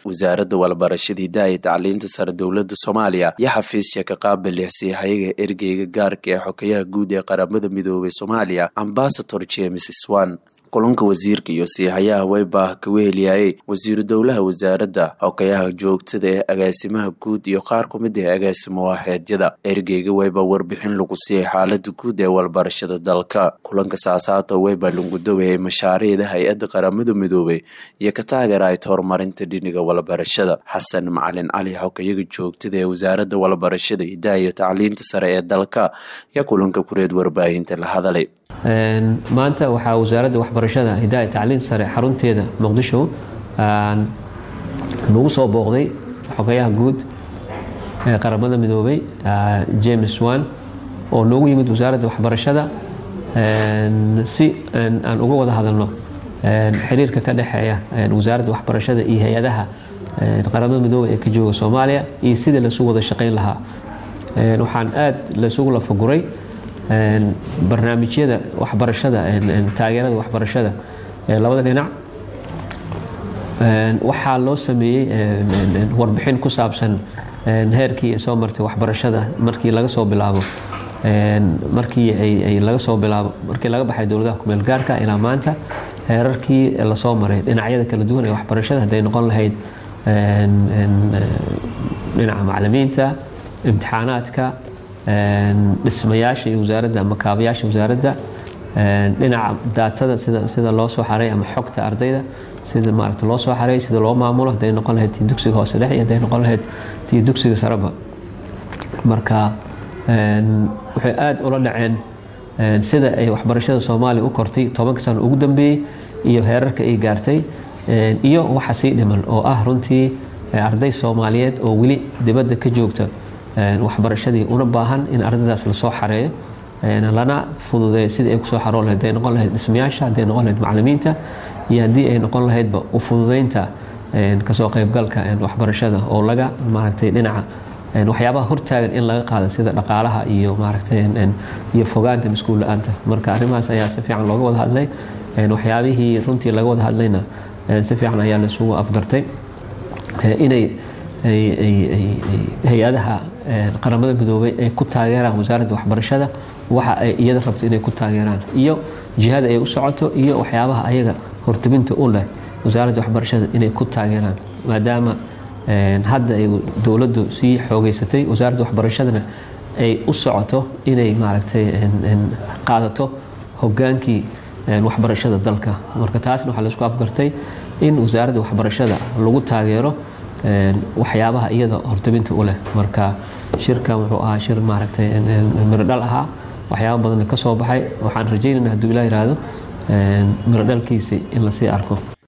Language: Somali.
wasaaradda walbarashada hidaha iyo tacliinta sare dowladda soomaaliya iyo xafiisya ka qaabil siihayaga ergeyga gaarka ee xokeyaha guud ee qaramada midoobay soomaaliya ambasador james swan kulanka wasiirka iyo siihayaha waybaah ka weheliyayey wasiiru dowlaha wasaaradda xokeyaha joogtada ee agaasimaha guud iyo qaar ku mid ah agaasimo waaxeedyada ergeyga wayba warbixin lagu siiyay xaalada guud ee walbarashada dalka kulanka saasaato wayba lungudowayay mashaariicda hay-adda qaramada midoobay iyo ka taageerayd horumarinta dhiniga walbarashada xasan macalin cali xokeyaga joogtada ee wasaaradda walbarashada hidaha iyo tacliinta sare ee dalka iyo kulanka kureed warbaahinta la hadalay maanta waxaa wasaaradda waxbarashada hidaha tacliin sare xarunteeda muqdisho nagu soo booqday xogayaha guud ee qaramada midoobay james wan oo noogu yimid wasaaradda waxbarashada si aan uga wada hadalno xiriirka ka dhexeeya wasaaradda waxbarashada iyo hay-adaha qaramada midoobay ee ka jooga soomaaliya iyo sida lasu wada shaqayn lahaa waxaan aad lasugu lafaguray barnaamijyada waxbarashada taageerada waxbarashada ee labada dhinac waxaa loo sameeyey warbixin ku saabsan heerkii ay soo martay waxbarashada markii laga soo bilaabo markii ay laga soo bilaabo markii laga baxay dowladaha kumeel gaarka ilaa maanta heerarkii lasoo maray dhinacyada kala duwan ee waxbarashada hadday noqon lahayd dhinaca macalimiinta imtixaanaadka dhismayaasha iyo wasaaradda ama kaabayaasha wasaaradda dhinaca daatada sida sida loo soo xaray ama xogta ardayda sida maaragta loo soo xaray sida loo maamulo hadday noqon lahayd tii dugsiga hoose dhex iyo hadday noqon lahayd tii dugsiga sareba marka waxay aada ula dhaceen sida ay waxbarashada soomaaliya u kortay tobanka sano ugu dambeeyey iyo heerarka ay gaartay iyo waxa sii dhiman oo ah runtii arday soomaaliyeed oo weli dibadda ka joogta waxbarashadii una baahan in ardaydaas lasoo xareeyo lana fududeeyo sidii ay kusoo xaroon lahayd hadday noqon lahayd dhismayaasha hadday noqon lahayd macalimiinta iyo haddii ay noqon lahaydba u fududeynta kasoo qaybgalka waxbarashada oo laga maaragtay dhinaca waxyaabaha hortaagan in laga qaado sida dhaqaalaha iyo maaragtay iyo fogaanta maskuul la-aanta marka arrimahaas ayaa si fiican looga wada hadlay waxyaabihii runtii laga wada hadlayna si fiican ayaa laisugu afgartay inay hay-adaha qaramada midoobay ay ku taageeraan wasaaradda waxbarashada waxa ay iyada rabto inay ku taageeraan iyo jihada ay u socoto iyo waxyaabaha ayaga hortabinta u leh wasaaradda waxbarashada inay ku taageeraan maadaama hadda ay dowladdu sii xoogeysatay wasaaradda waxbarashadana ay u socoto inay maaragtay qaadato hogaankii waxbarashada dalka marka taasna waxaa laisku afgartay in wasaaradda waxbarashada lagu taageero waxyaabaha iyada hortabinta u leh marka shirkan wuxuu ahaa shir maaragtay mirodhal ahaa waxyaaba badanna ka soo baxay waxaan rajaynayna hadduu ilaa yihahdo mirodhalkiisi in lasii arko